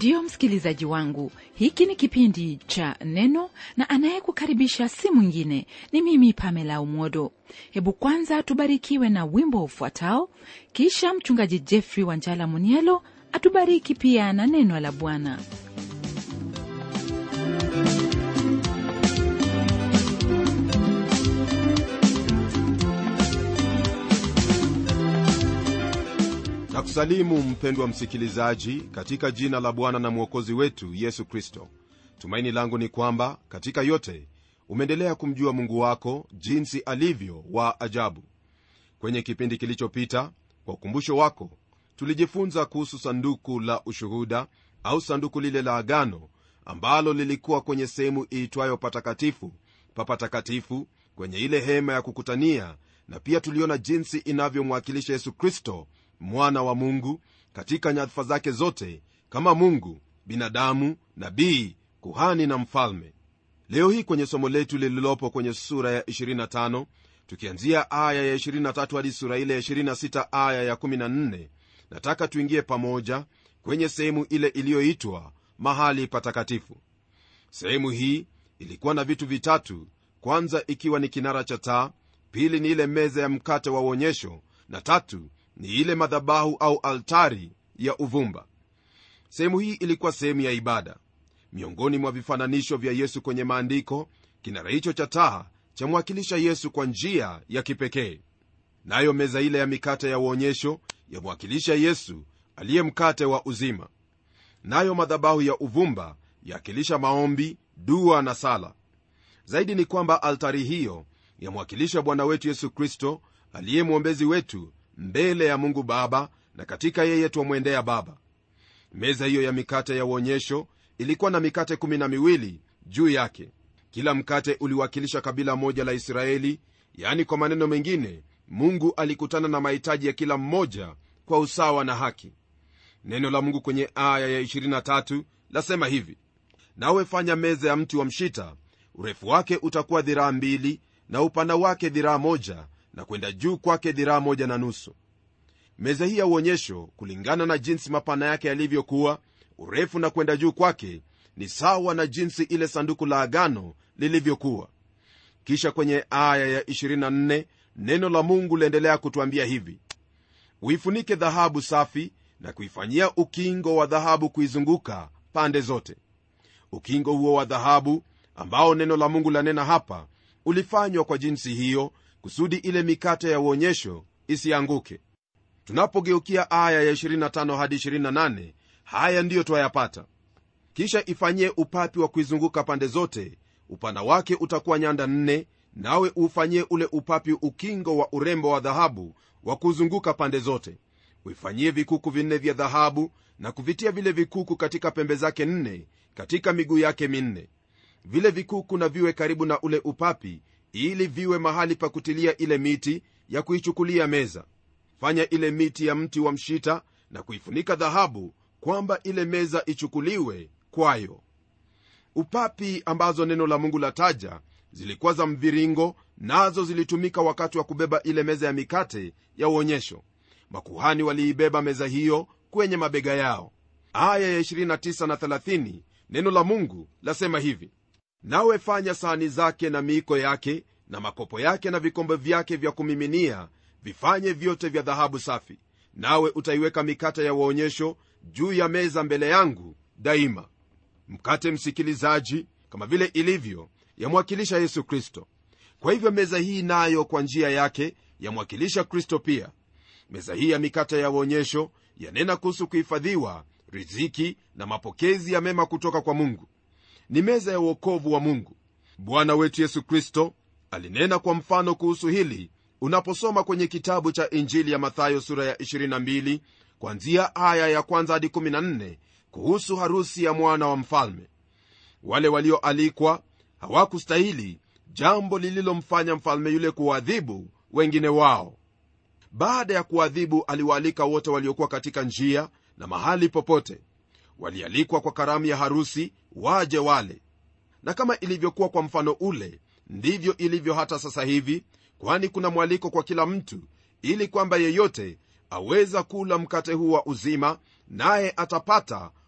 ndiyo msikilizaji wangu hiki ni kipindi cha neno na anayekukaribisha si mwingine ni mimi pamela umodo hebu kwanza tubarikiwe na wimbo ufuatao kisha mchungaji jeffrey wanjala munielo atubariki pia na neno la bwana na kusalimu mpendwa msikilizaji katika jina la bwana na mwokozi wetu yesu kristo tumaini langu ni kwamba katika yote umeendelea kumjua mungu wako jinsi alivyo wa ajabu kwenye kipindi kilichopita kwa ukumbusho wako tulijifunza kuhusu sanduku la ushuhuda au sanduku lile la agano ambalo lilikuwa kwenye sehemu iitwayo patakatifu papatakatifu kwenye ile hema ya kukutania na pia tuliona jinsi inavyomwakilisha yesu kristo mwana wa mungu katika nyadhifa zake zote kama mungu binadamu nabii kuhani na mfalme leo hii kwenye somo letu lililopo kwenye sura ya 25 tukianzia aya ya 23 hadi sura ile ya 26 aya ya 14 nataka tuingie pamoja kwenye sehemu ile iliyoitwa mahali patakatifu sehemu hii ilikuwa na vitu vitatu kwanza ikiwa ni kinara cha taa pili ni ile meza ya mkate wa uonyesho na tatu ni ile madhabahu au altari ya uvumba sehemu hii ilikuwa sehemu ya ibada miongoni mwa vifananisho vya yesu kwenye maandiko kinara hicho cha taa chamwakilisha yesu kwa njia ya kipekee nayo meza ile ya mikate ya uonyesho yamwakilisha yesu aliye mkate wa uzima nayo madhabahu ya uvumba yakilisha maombi dua na sala zaidi ni kwamba altari hiyo yamwakilisha bwana wetu yesu kristo aliye mwombezi wetu mbele ya mungu baba na katika yeye twamwendea baba meza hiyo ya mikate ya uonyesho ilikuwa na mikate kumi na miwili juu yake kila mkate uliwakilisha kabila moja la israeli yaani kwa maneno mengine mungu alikutana na mahitaji ya kila mmoja kwa usawa na haki neno la mungu kwenye aya ya 23 lasema hivi nawe fanya meza ya mti wa mshita urefu wake utakuwa dhiraa mbili na upana wake dhiraa moja na kwenda juu kwake dhiraa moja na nusu meza hii ya uonyesho kulingana na jinsi mapana yake yalivyokuwa urefu na kwenda juu kwake ni sawa na jinsi ile sanduku la agano lilivyokuwa kisha kwenye aya ya 24 neno la mungu liendelea kutwambia hivi uifunike dhahabu safi na kuifanyia ukingo wa dhahabu kuizunguka pande zote ukingo huo wa dhahabu ambao neno la mungu lanena hapa ulifanywa kwa jinsi hiyo kusudi ile mikate ya uonyesho isianguke tunapogeukia aya ya 25 hadi 28 haya ndiyo twayapata kisha ifanyie upapi wa kuizunguka pande zote upana wake utakuwa nyanda nne nawe ufanyie ule upapi ukingo wa urembo wa dhahabu wa kuzunguka pande zote uifanyie vikuku vinne vya dhahabu na kuvitia vile vikuku katika pembe zake nne katika miguu yake minne vile vikuku na viwe karibu na ule upapi ili viwe mahali pa kutilia ile miti ya kuichukulia meza fanya ile miti ya mti wa mshita na kuifunika dhahabu kwamba ile meza ichukuliwe kwayo upapi ambazo neno la mungu lataja zilikuwa za mviringo nazo zilitumika wakati wa kubeba ile meza ya mikate ya uonyesho makuhani waliibeba meza hiyo kwenye mabega yao aya ya 29 na 30 neno la mungu lasema hivi nawe fanya sahani zake na miiko yake na makopo yake na vikombe vyake vya kumiminia vifanye vyote vya dhahabu safi nawe utaiweka mikate ya uonyesho juu ya meza mbele yangu daima mkate msikilizaji kama vile ilivyo yamwakilisha yesu kristo kwa hivyo meza hii nayo kwa njia yake yamwakilisha kristo pia meza hii ya mikate ya uonyesho yanena kuhusu kuhifadhiwa riziki na mapokezi ya mema kutoka kwa mungu ni meza ya uokovu wa mungu bwana wetu yesu kristo alinena kwa mfano kuhusu hili unaposoma kwenye kitabu cha injili ya mathayo sura ya 22 kwanzia aya ya kwanza hadi 14 kuhusu harusi ya mwana wa mfalme wale walioalikwa hawakustahili jambo lililomfanya mfalme yule kuwaadhibu wengine wao baada ya kuadhibu aliwaalika wote waliokuwa katika njia na mahali popote walialikwa kwa karamu ya harusi waje wale na kama ilivyokuwa kwa mfano ule ndivyo ilivyo hata sasa hivi kwani kuna mwaliko kwa kila mtu ili kwamba yeyote aweza kula mkate huu wa uzima naye atapata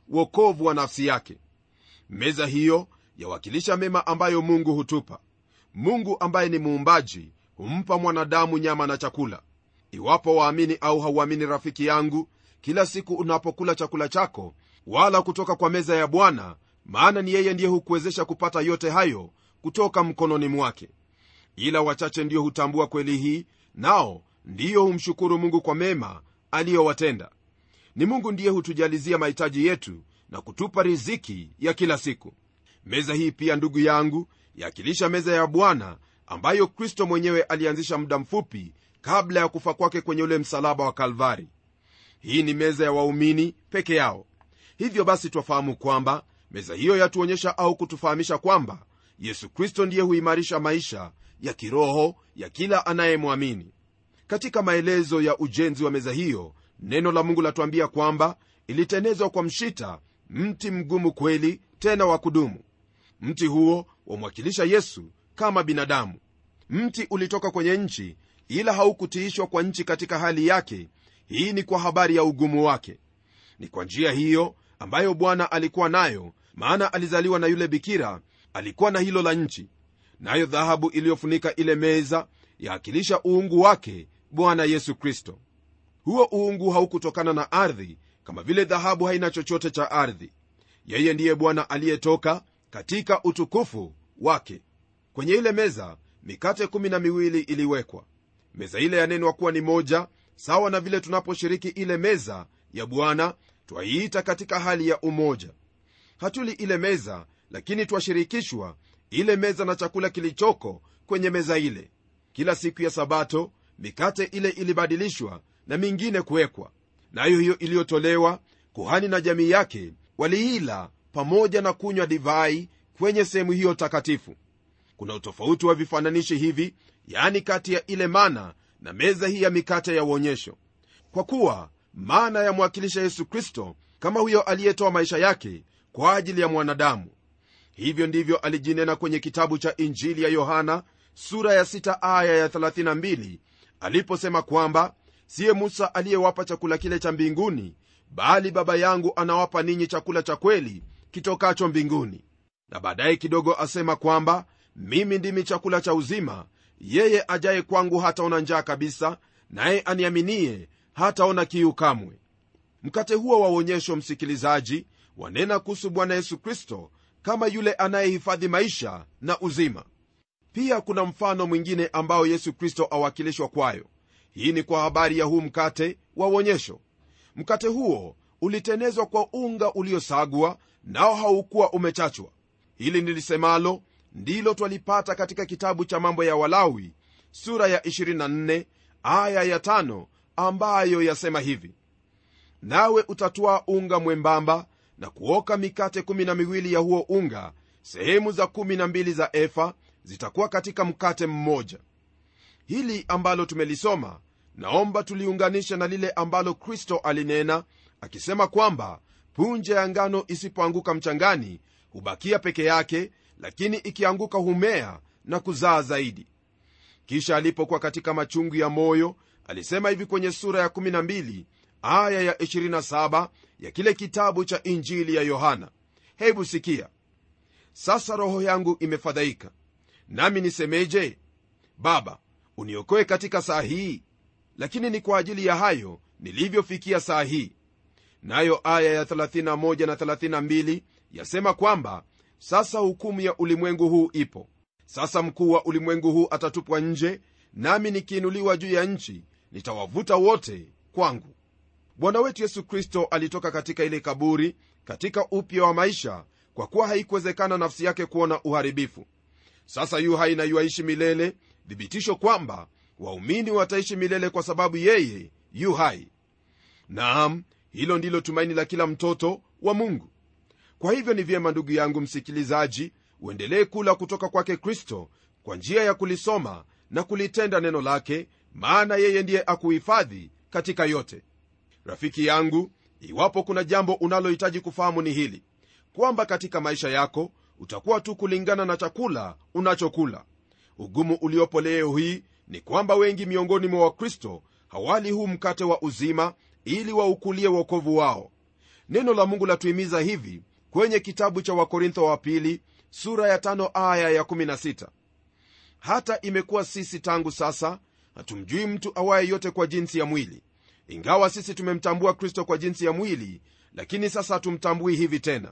wokovu wa nafsi yake meza hiyo yawakilisha mema ambayo mungu hutupa mungu ambaye ni muumbaji humpa mwanadamu nyama na chakula iwapo waamini au hauamini rafiki yangu kila siku unapokula chakula chako wala kutoka kwa meza ya bwana maana ni yeye ndiye hukuwezesha kupata yote hayo kutoka mkononi mwake ila wachache ndiyo hutambua kweli hii nao ndiyo humshukuru mungu kwa mema aliyowatenda ni mungu ndiye hutujalizia mahitaji yetu na kutupa riziki ya kila siku meza hii pia ndugu yangu yakilisha meza ya bwana ambayo kristo mwenyewe alianzisha muda mfupi kabla ya kufa kwake kwenye ule msalaba wa kalvari hii ni meza ya waumini peke yao hivyo basi twafahamu kwamba meza hiyo yatuonyesha au kutufahamisha kwamba yesu kristo ndiye huimarisha maisha ya kiroho ya kila anayemwamini katika maelezo ya ujenzi wa meza hiyo neno la mungu latuambia kwamba ilitenezwa kwa mshita mti mgumu kweli tena wa kudumu mti huo wamwakilisha yesu kama binadamu mti ulitoka kwenye nchi ila haukutiishwa kwa nchi katika hali yake hii ni kwa habari ya ugumu wake ni kwa njia hiyo ambayo bwana alikuwa nayo maana alizaliwa na yule bikira alikuwa na hilo la nchi nayo dhahabu iliyofunika ile meza yaakilisha uungu wake bwana yesu kristo huo uungu haukutokana na ardhi kama vile dhahabu haina chochote cha ardhi yeye ndiye bwana aliyetoka katika utukufu wake kwenye ile meza mikate kumi na miwili iliwekwa meza ile yanenwa kuwa ni moja sawa na vile tunaposhiriki ile meza ya bwana twaiita katika hali ya umoja hatuli ile meza lakini twashirikishwa ile meza na chakula kilichoko kwenye meza ile kila siku ya sabato mikate ile ilibadilishwa na mingine kuwekwa nayo hiyo iliyotolewa kuhani na jamii yake waliila pamoja na kunywa divai kwenye sehemu hiyo takatifu kuna utofauti wa vifananishi hivi yaani kati ya ile mana na meza hii ya mikate ya uonyesho kwa kuwa mana yamwakilisha yesu kristo kama huyo aliyetoa maisha yake kwa ajili ya mwanadamu hivyo ndivyo alijinena kwenye kitabu cha injili ya yohana sura ya 6 aya ya 32 aliposema kwamba siye musa aliyewapa chakula kile cha mbinguni bali baba yangu anawapa ninyi chakula cha kweli kitokacho mbinguni na baadaye kidogo asema kwamba mimi ndimi chakula cha uzima yeye ajaye kwangu hataona njaa kabisa naye aniaminie hataona kiu kamwe mkate huo wa uonyesho msikilizaji wanena kuhusu bwana yesu kristo kama yule anayehifadhi maisha na uzima pia kuna mfano mwingine ambao yesu kristo awakilishwa kwayo hii ni kwa habari ya huu mkate wa uonyesho mkate huo ulitenezwa kwa unga uliosagwa nao haukuwa umechachwa hili nilisemalo ndilo twalipata katika kitabu cha mambo ya walawi sura ya 24 aya ya 5 ambayo yasema hivi nawe utatwaa unga mwembamba na kuoka mikate kumi na miwili ya huo unga sehemu za kumi na mbili za efa zitakuwa katika mkate mmoja hili ambalo tumelisoma naomba tuliunganisha na lile ambalo kristo alinena akisema kwamba punje ya ngano isipoanguka mchangani hubakia peke yake lakini ikianguka humea na kuzaa zaidi kisha alipokuwa katika machungu ya moyo alisema hivi kwenye sura ya 12 aya ya 27 ya kile kitabu cha injili ya yohana hebu sikia sasa roho yangu imefadhaika nami nisemeje baba uniokoe katika saa hii lakini ni kwa ajili ya hayo nilivyofikia saa hii nayo aya ya 31 na 32 yasema kwamba sasa hukumu ya ulimwengu huu ipo sasa mkuu wa ulimwengu huu atatupwa nje nami nikiinuliwa juu ya nchi nitawavuta wote kwangu bwana wetu yesu kristo alitoka katika ile kaburi katika upya wa maisha kwa kuwa haikuwezekana nafsi yake kuona uharibifu sasa yu hai na yuaishi milele thibitisho kwamba waumini wataishi milele kwa sababu yeye yu hai naam hilo ndilo tumaini la kila mtoto wa mungu kwa hivyo ni vyema ndugu yangu msikilizaji uendelee kula kutoka kwake kristo kwa njia ya kulisoma na kulitenda neno lake maana yeye ndiye akuhifadhi katika yote rafiki yangu iwapo kuna jambo unalohitaji kufahamu ni hili kwamba katika maisha yako utakuwa tu kulingana na chakula unachokula ugumu uliopo leo hii ni kwamba wengi miongoni mwa wakristo hawali huu mkate wa uzima ili waukulie uokovu wao neno la mungu latuhimiza hivi kwenye kitabu cha wakorintho wa pili sura ya tano aya ya 16 hata imekuwa sisi tangu sasa hatumjui mtu awaye yote kwa jinsi ya mwili ingawa sisi tumemtambua kristo kwa jinsi ya mwili lakini sasa hatumtambui hivi tena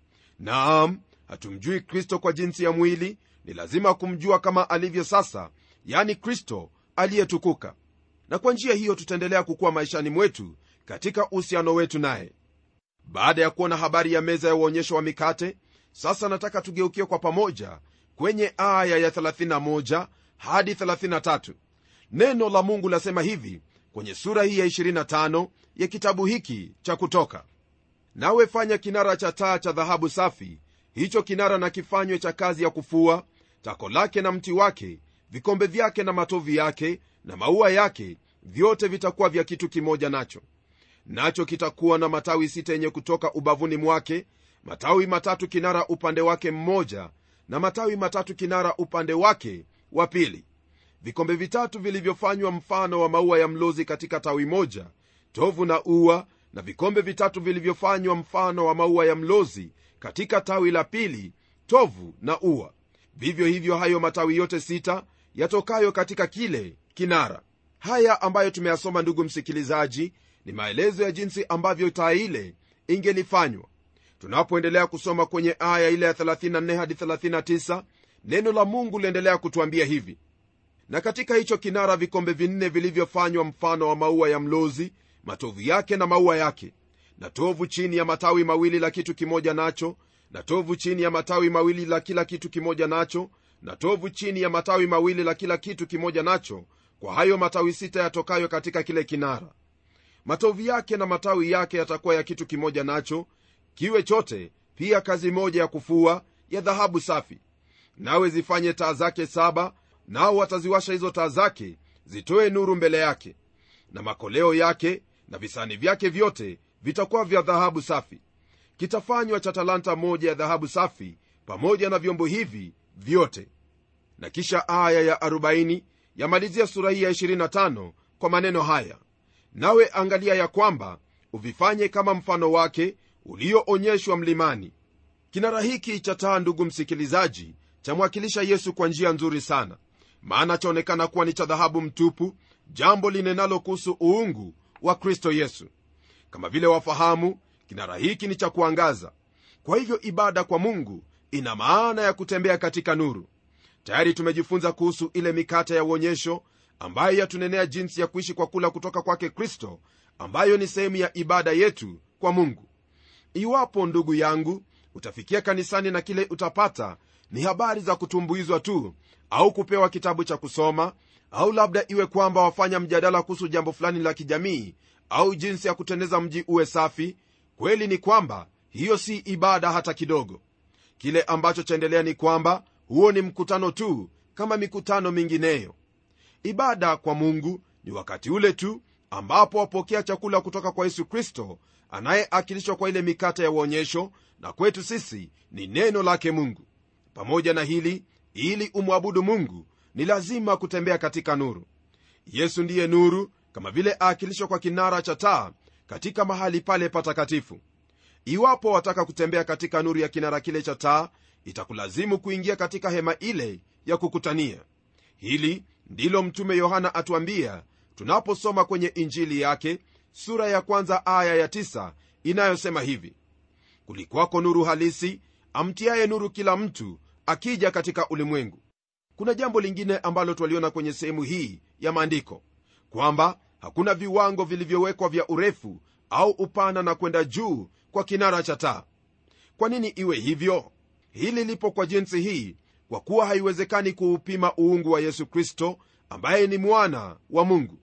naam hatumjui kristo kwa jinsi ya mwili ni lazima kumjua kama alivyo sasa yani kristo aliyetukuka na kwa njia hiyo tutaendelea kukuwa maishani mwetu katika uhusiano wetu naye baada ya kuona habari ya meza ya uonyesho wa mikate sasa nataka tugeukie kwa pamoja kwenye aya ya 31 hadi 33 neno la mungu lasema hivi kwenye sura hii ya 25 ya kitabu hiki cha kutoka nawe fanya kinara cha taa cha dhahabu safi hicho kinara na kifanywe cha kazi ya kufua tako lake na mti wake vikombe vyake na matovi yake na maua yake vyote vitakuwa vya kitu kimoja nacho nacho kitakuwa na matawi sita yenye kutoka ubavuni mwake matawi matatu kinara upande wake mmoja na matawi matatu kinara upande wake wa pili vikombe vitatu vilivyofanywa mfano wa maua ya mlozi katika tawi moja tovu na ua na vikombe vitatu vilivyofanywa mfano wa maua ya mlozi katika tawi la pili tovu na ua vivyo hivyo hayo matawi yote sita yatokayo katika kile kinara haya ambayo tumeyasoma ndugu msikilizaji ni maelezo ya jinsi ambavyo taa ile ingelifanywa tunapoendelea kusoma kwenye aya ile ya 34 hadi 39 neno la mungu liendelea kutuambia hivi na katika hicho kinara vikombe vinne vilivyofanywa mfano wa maua ya mlozi matovu yake na maua yake na tovu chini ya matawi mawili la kitu kimoja nacho na tovu chini ya matawi mawili la kila kitu kimoja nacho na tovu chini ya matawi mawili la kila kitu kimoja nacho kwa hayo matawi sita yatokayo katika kile kinara matovu yake na matawi yake yatakuwa ya kitu kimoja nacho kiwe chote pia kazi moja ya kufua ya dhahabu safi nawe zifanye taa zake saba nao wataziwasha hizo taa zake zitoe nuru mbele yake na makoleo yake na visani vyake vyote vitakuwa vya dhahabu safi kitafanywa cha talanta moja ya dhahabu safi pamoja na vyombo hivi vyote na kisha aya ya 40 yamalizia sura hii ya 25 kwa maneno haya nawe angalia ya kwamba uvifanye kama mfano wake ulioonyeshwa mlimani kinara hiki cha taa ndugu msikilizaji chamwakilisha yesu kwa njia nzuri sana maana chaonekana kuwa ni cha dhahabu mtupu jambo linenalo kuhusu uungu wa kristo yesu kama vile wafahamu kinara hiki ni cha kuangaza kwa hivyo ibada kwa mungu ina maana ya kutembea katika nuru tayari tumejifunza kuhusu ile mikate ya uonyesho ambayo yatunenea jinsi ya kuishi kwa kula kutoka kwake kristo ambayo ni sehemu ya ibada yetu kwa mungu iwapo ndugu yangu utafikia kanisani na kile utapata ni habari za kutumbuizwa tu au kupewa kitabu cha kusoma au labda iwe kwamba wafanya mjadala kuhusu jambo fulani la kijamii au jinsi ya kutendeza mji uwe safi kweli ni kwamba hiyo si ibada hata kidogo kile ambacho chaendelea ni kwamba huo ni mkutano tu kama mikutano mingineyo ibada kwa mungu ni wakati ule tu ambapo wapokea chakula kutoka kwa yesu kristo anayeakilishwa kwa ile mikate ya uonyesho na kwetu sisi ni neno lake mungu pamoja na hili ili umwabudu mungu ni lazima kutembea katika nuru yesu ndiye nuru kama vile aakilishwa kwa kinara cha taa katika mahali pale patakatifu iwapo wataka kutembea katika nuru ya kinara kile cha taa itakulazimu kuingia katika hema ile ya kukutania hili ndilo mtume yohana atuambia tunaposoma kwenye injili yake sura ya kwanza aya ya tisa inayosema hivi kulikwako nuru halisi amtiaye nuru kila mtu akija katika ulimwengu kuna jambo lingine ambalo twaliona kwenye sehemu hii ya maandiko kwamba hakuna viwango vilivyowekwa vya urefu au upana na kwenda juu kwa kinara cha taa kwa nini iwe hivyo hili lipo kwa jinsi hii kwa kuwa haiwezekani kuupima uungu wa yesu kristo ambaye ni mwana wa mungu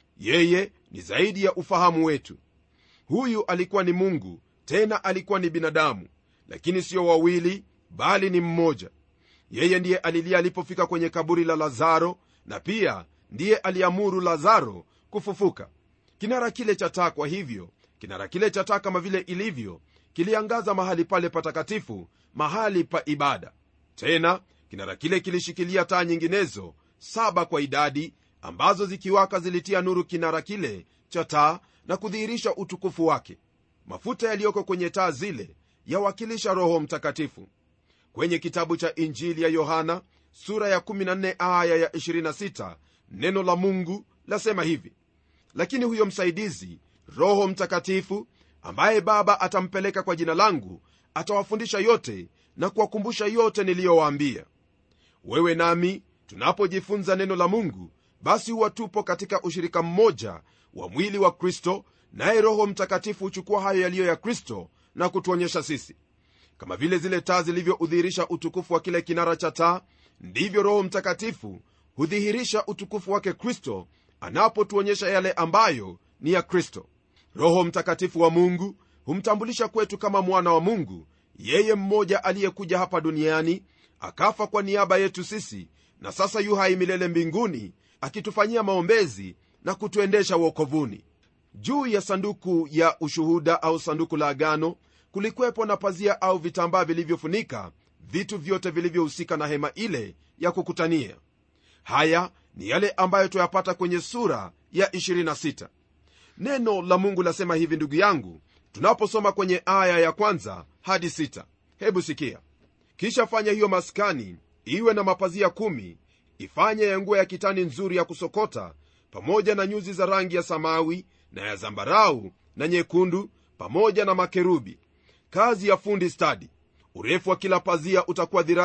yeye ni zaidi ya ufahamu wetu huyu alikuwa ni mungu tena alikuwa ni binadamu lakini sio wawili bali ni mmoja yeye ndiye alilia alipofika kwenye kaburi la lazaro na pia ndiye aliamuru lazaro kufufuka kinara kile cha taa kwa hivyo kinara kile cha taa kama vile ilivyo kiliangaza mahali pale patakatifu mahali pa ibada tena kinara kile kilishikilia taa nyinginezo saba kwa idadi ambazo zikiwaka zilitia nuru kinara kile cha taa na kudhihirisha utukufu wake mafuta yaliyoko kwenye taa zile yawakilisha roho mtakatifu kwenye kitabu cha injili ya yohana sura ya 14 aya ya 26 neno la mungu lasema hivi lakini huyo msaidizi roho mtakatifu ambaye baba atampeleka kwa jina langu atawafundisha yote na kuwakumbusha yote niliyowaambia wewe nami tunapojifunza neno la mungu basi huwa tupo katika ushirika mmoja wa mwili wa kristo naye roho mtakatifu huchukua hayo yaliyo ya kristo na kutuonyesha sisi kama vile zile taa zilivyoudhihirisha utukufu wa kile kinara cha taa ndivyo roho mtakatifu hudhihirisha utukufu wake kristo anapotuonyesha yale ambayo ni ya kristo roho mtakatifu wa mungu humtambulisha kwetu kama mwana wa mungu yeye mmoja aliyekuja hapa duniani akafa kwa niaba yetu sisi na sasa yu hai milele mbinguni akitufanyia maombezi na kutuendesha uokovuni juu ya sanduku ya ushuhuda au sanduku la agano kulikuwepo na pazia au vitambaa vilivyofunika vitu vyote vilivyohusika na hema ile ya kukutania haya ni yale ambayo tuyapata kwenye sura ya 26 neno la mungu lasema hivi ndugu yangu tunaposoma kwenye aya ya kwanza hadi 6 hebu sikia kisha fanya hiyo maskani iwe na mapazia kumi ifanye ya nguo ya kitani nzuri ya kusokota pamoja na nyuzi za rangi ya samawi na ya zambarau na nyekundu pamoja na makerubi kazi ya fundi stadi urefu wa kila pazia utakuwa dhiraa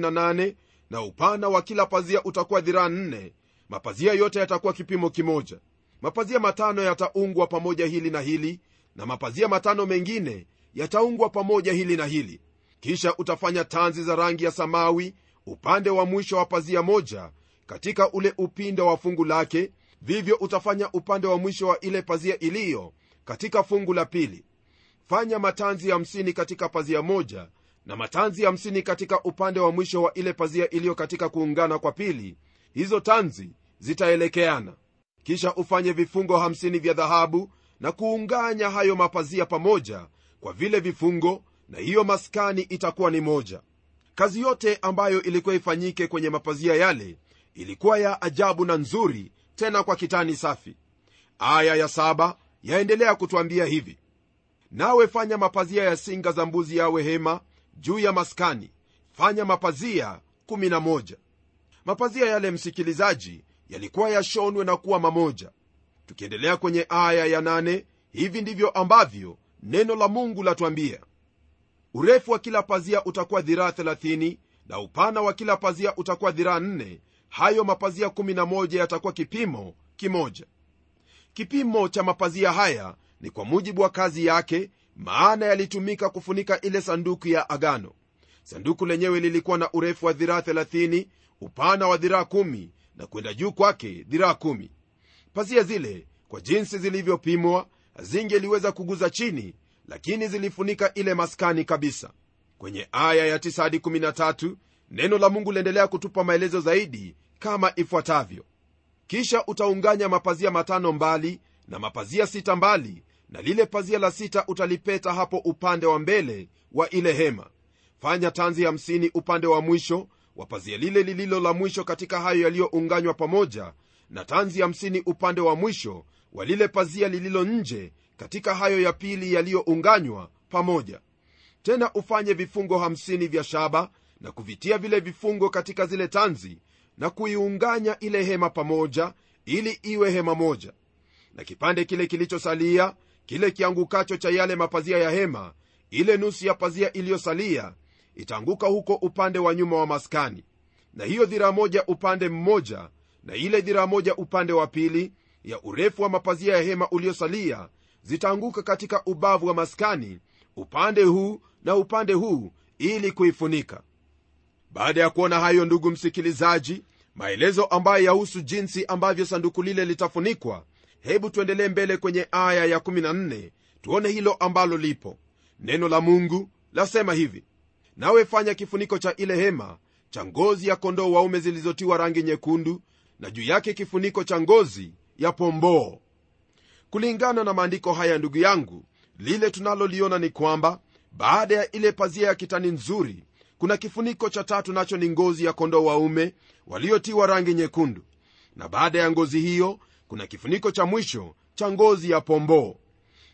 28 na upana wa kila pazia utakuwa dhiraa 4 mapazia yote yatakuwa kipimo kimoja mapazia matano yataungwa pamoja hili na hili na mapazia matano mengine yataungwa pamoja hili na hili kisha utafanya tanzi za rangi ya samawi upande wa mwisho wa pazia moja katika ule upinde wa fungu lake vivyo utafanya upande wa mwisho wa ile pazia iliyo katika fungu la pili fanya matanzi hamsini katika pazia moja na matanzi hamsini katika upande wa mwisho wa ile pazia iliyo katika kuungana kwa pili hizo tanzi zitaelekeana kisha ufanye vifungo hamsini vya dhahabu na kuunganya hayo mapazia pamoja kwa vile vifungo na hiyo maskani itakuwa ni moja kazi yote ambayo ilikuwa ifanyike kwenye mapazia yale ilikuwa ya ajabu na nzuri tena kwa kitani safi aya ya saba yaendelea kutwambia hivi nawe fanya mapazia ya singa za mbuzi yawe hema juu ya maskani fanya mapazia 11 mapazia yale msikilizaji yalikuwa yashonwe na kuwa mamoja tukiendelea kwenye aya ya 8 hivi ndivyo ambavyo neno la mungu latwambia urefu wa kila pazia utakuwa dhiraa 30 na upana wa kila pazia utakuwa dhiraa 4 hayo mapazia 11 yatakuwa kipimo kimoja kipimo cha mapazia haya ni kwa mujibu wa kazi yake maana yalitumika kufunika ile sanduku ya agano sanduku lenyewe lilikuwa na urefu wa dhiraa 30 upana wa dhiraa 1 na kwenda juu kwake dhiraa 1 pazia zile kwa jinsi zilivyopimwa hazingeliweza kuguza chini lakini zilifunika ile maskani kabisa kwenye aya ya 9 hadi 13 neno la mungu liendelea kutupa maelezo zaidi kama ifuatavyo kisha utaunganya mapazia matano mbali na mapazia sita mbali na lile pazia la sita utalipeta hapo upande wa mbele wa ile hema fanya tanzi hamsini upande wa mwisho wa pazia lile lililo la mwisho katika hayo yaliyounganywa pamoja na tanzi hamsini upande wa mwisho wa lile pazia lililo nje katika hayo ya pili yaliyounganywa pamoja tena ufanye vifungo hamsini vya shaba na kuvitia vile vifungo katika zile tanzi na kuiunganya ile hema pamoja ili iwe hema moja na kipande kile kilichosalia kile kiangukacho cha yale mapazia ya hema ile nusu ya pazia iliyosalia itaanguka huko upande wa nyuma wa maskani na hiyo dhiraa moja upande mmoja na ile dhiraa moja upande wa pili ya urefu wa mapazia ya hema uliosalia zitaanguka katika ubavu wa maskani upande huu na upande huu ili kuifunika baada ya kuona hayo ndugu msikilizaji maelezo ambayo yahusu jinsi ambavyo sanduku lile litafunikwa hebu tuendelee mbele kwenye aya ya 14 tuone hilo ambalo lipo neno la mungu lasema hivi nawe fanya kifuniko cha ile hema cha ngozi ya kondoo waume zilizotiwa rangi nyekundu na juu yake kifuniko cha ngozi ya pomboo kulingana na maandiko haya ndugu yangu lile tunaloliona ni kwamba baada ya ile pazia ya kitani nzuri kuna kifuniko cha tatu nacho ni ngozi ya kondoo waume waliotiwa rangi nyekundu na baada ya ngozi hiyo kuna kifuniko cha mwisho cha ngozi ya pomboo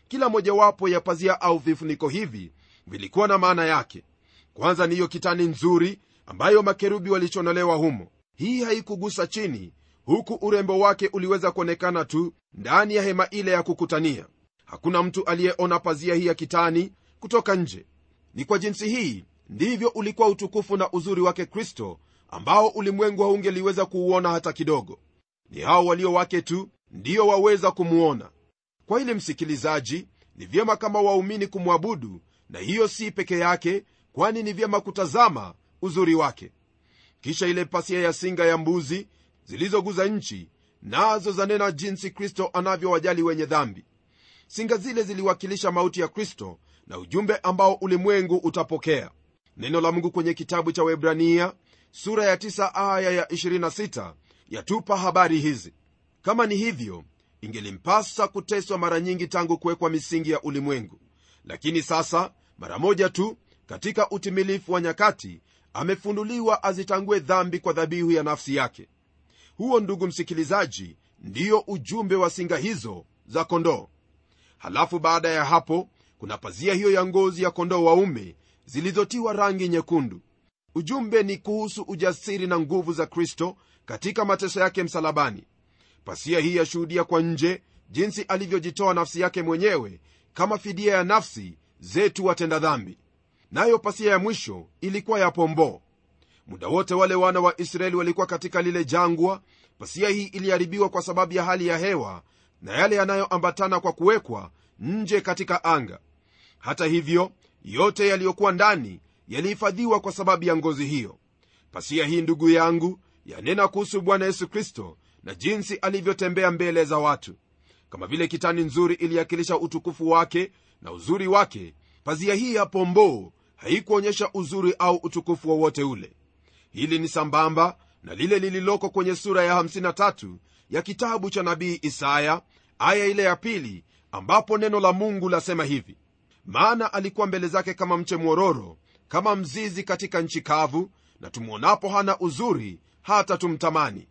kila mojawapo ya pazia au vifuniko hivi vilikuwa na maana yake kwanza niyo kitani nzuri ambayo makerubi walichonolewa humo hii haikugusa chini huku urembo wake uliweza kuonekana tu ndani ya hema ile ya kukutania hakuna mtu aliyeona pazia hii ya kitani kutoka nje ni kwa jinsi hii ndivyo ulikuwa utukufu na uzuri wake kristo ambao ulimwengu haungeliweza kuuona hata kidogo ni hao walio wake tu ndiyo waweza kumuona kwa ile msikilizaji ni vyema kama waumini kumwabudu na hiyo si peke yake kwani ni vyema kutazama uzuri wake kisha ile pasia ya singa ya mbuzi zilizoguza nchi nazo zanena jinsi kristo anavyowajali wenye dhambi singa zile ziliwakilisha mauti ya kristo na ujumbe ambao ulimwengu utapokea neno la mungu kwenye kitabu cha webrania sura ya 9 aya ya 26 yatupa habari hizi kama ni hivyo ingelimpasa kuteswa mara nyingi tangu kuwekwa misingi ya ulimwengu lakini sasa mara moja tu katika utimilifu wa nyakati amefunuliwa azitangue dhambi kwa dhabihu ya nafsi yake huo ndugu msikilizaji ndiyo ujumbe wa singa hizo za kondoo halafu baada ya hapo kuna pazia hiyo ya ngozi ya kondoo waume zilizotiwa rangi nyekundu ujumbe ni kuhusu ujasiri na nguvu za kristo katika mateso yake msalabani pasia hii yashuhudia kwa nje jinsi alivyojitoa nafsi yake mwenyewe kama fidia ya nafsi zetu watenda dhambi nayo pasia ya mwisho ilikuwa ya pomboo muda wote wale wana wa israeli walikuwa katika lile jangwa pasia hii iliharibiwa kwa sababu ya hali ya hewa na yale yanayoambatana kwa kuwekwa nje katika anga hata hivyo yote yaliyokuwa ndani yalihifadhiwa kwa sababu ya ngozi hiyo pasia hii ndugu yangu yanena kuhusu bwana yesu kristo na jinsi alivyotembea mbele za watu kama vile kitani nzuri iliakilisha utukufu wake na uzuri wake pazia hii ya pomboo haikuonyesha uzuri au utukufu wowote ule hili ni sambamba na lile lililoko kwenye sura ya 53 ya kitabu cha nabii isaya aya ile ya pili ambapo neno la mungu lasema hivi maana alikuwa mbele zake kama mche mwororo kama mzizi katika nchi kavu na tumwonapo hana uzuri hata tumtamani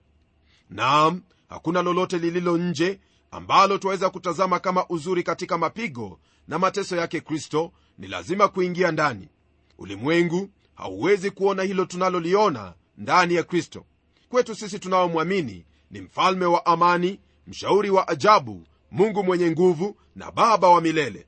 naam hakuna lolote lililo nje ambalo twaweza kutazama kama uzuri katika mapigo na mateso yake kristo ni lazima kuingia ndani ulimwengu hauwezi kuona hilo tunaloliona ndani ya kristo kwetu sisi tunaomwamini ni mfalme wa amani mshauri wa ajabu mungu mwenye nguvu na baba wa milele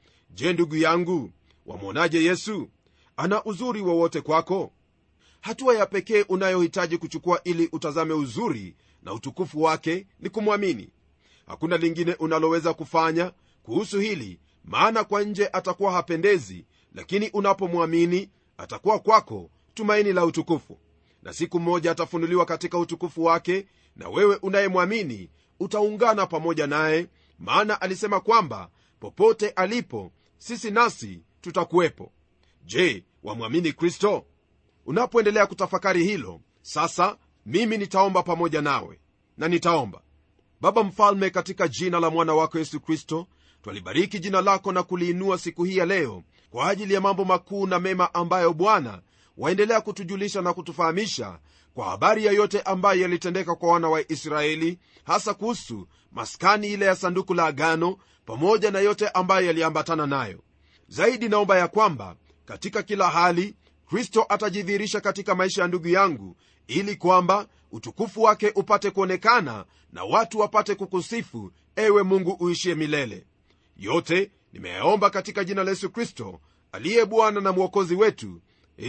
je ndugu yangu wamwonaje yesu ana uzuri wowote kwako hatua ya pekee unayohitaji kuchukua ili utazame uzuri na utukufu wake ni kumwamini hakuna lingine unaloweza kufanya kuhusu hili maana kwa nje atakuwa hapendezi lakini unapomwamini atakuwa kwako tumaini la utukufu na siku moja atafunuliwa katika utukufu wake na wewe unayemwamini utaungana pamoja naye maana alisema kwamba popote alipo sisi nasi tutakuwepo je wamwamini kristo unapoendelea kutafakari hilo sasa mimi nitaomba pamoja nawe na nitaomba baba mfalme katika jina la mwana wako yesu kristo twalibariki jina lako na kuliinua siku hii ya leo kwa ajili ya mambo makuu na mema ambayo bwana waendelea kutujulisha na kutufahamisha kwa habari ya yote ambayo yalitendeka kwa wana wa israeli hasa kuhusu maskani ile ya sanduku la agano pamoja na yote ambayo yaliambatana nayo zaidi naomba ya kwamba katika kila hali kristo atajidhihirisha katika maisha ya ndugu yangu ili kwamba utukufu wake upate kuonekana na watu wapate kukusifu ewe mungu uishie milele yote nimeyaomba katika jina la yesu kristo aliye bwana na mwokozi wetu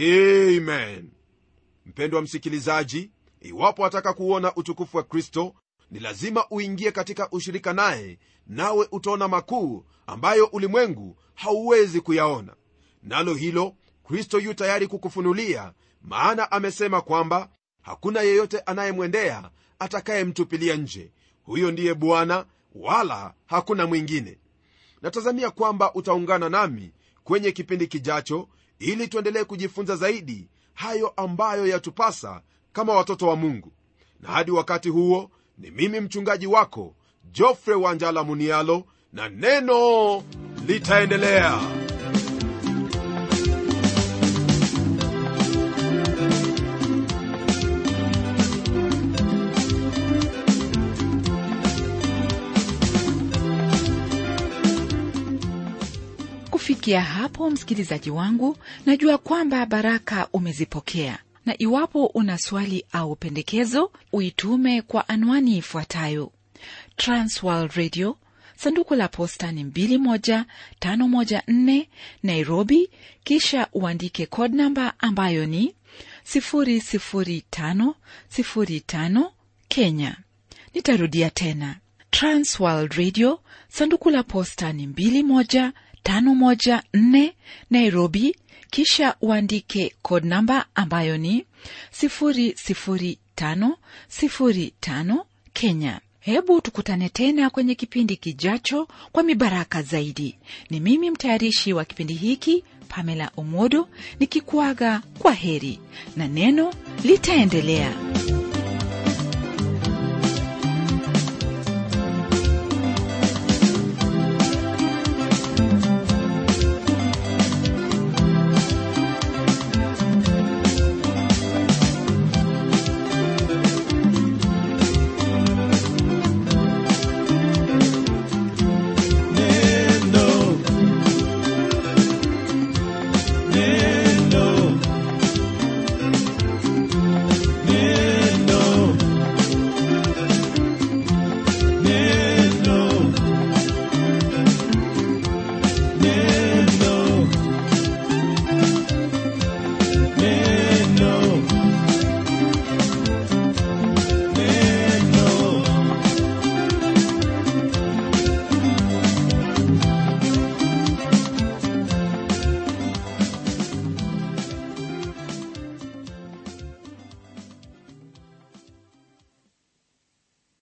amen mpendwa msikilizaji iwapo wataka kuona utukufu wa kristo ni lazima uingie katika ushirika naye nawe utaona makuu ambayo ulimwengu hauwezi kuyaona nalo hilo kristo yu tayari kukufunulia maana amesema kwamba hakuna yeyote anayemwendea atakayemtupilia nje huyo ndiye bwana wala hakuna mwingine natazamia kwamba utaungana nami kwenye kipindi kijacho ili tuendelee kujifunza zaidi hayo ambayo yatupasa kama watoto wa mungu na hadi wakati huo ni mimi mchungaji wako jofre wanjala munialo na neno litaendelea kufikia hapo msikilizaji wangu najua kwamba baraka umezipokea na iwapo una swali au pendekezo uitume kwa anwani ifuatayo transworld radio sanduku la posta ni 21514 nairobi kisha uandike code namba ambayo ni 00505 kenya nitarudia tena transworld radio sanduku la posta ni 21514 nairobi kisha uandike code namba ambayo ni 00505 kenya hebu tukutane tena kwenye kipindi kijacho kwa mibaraka zaidi ni mimi mtayarishi wa kipindi hiki pamela omodo nikikuaga kwa heri na neno litaendelea